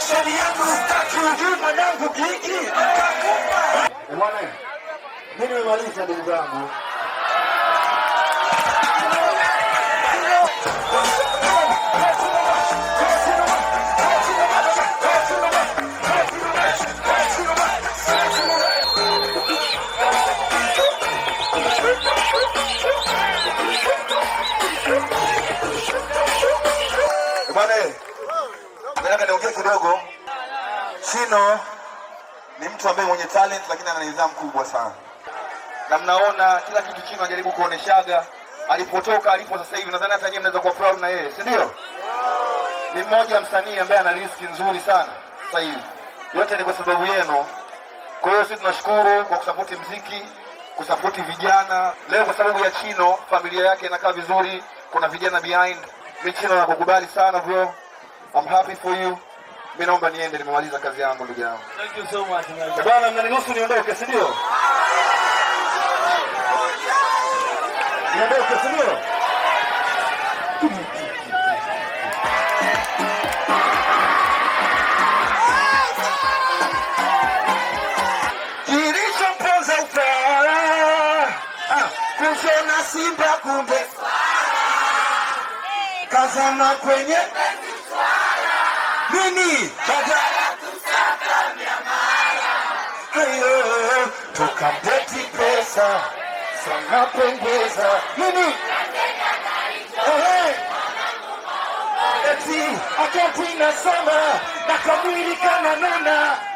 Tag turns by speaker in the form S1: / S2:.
S1: sheria yangu sitaki ujui mwanangu kiki.
S2: Bwana, mimi nimemaliza ndugu zangu.
S1: Bwana, nataka niongee kidogo. Chino ni mtu ambaye mwenye talent lakini ana nidhamu kubwa sana, na mnaona kila kitu Chino anajaribu kuoneshaga alipotoka alipo sasa hivi. Nadhani hata nyinyi mnaweza kuwa proud na yeye, si ndio? Ni mmoja msanii ambaye ana riski nzuri sana sasa hivi. Yote ni kwa sababu yenu. Kwa hiyo sisi tunashukuru kwa kusapoti mziki, kusapoti vijana. Leo kwa sababu ya Chino, familia yake inakaa vizuri, kuna vijana behind. Mi Chino nakukubali sana bro, I'm happy for you. Mi naomba niende, nimemaliza kazi yangu ndugu yangu.
S3: Thank you so much. man.
S1: Bwana, mnaniruhusu niondoke, si ndio? Niondoke, si ndio? Kilichomponza utawala ah, kushona Simba kumbe kazama kwenye nini badala hayo tukapeti pesa sana pengeza nini Ehe. eti akati inasoma na kamwili kananona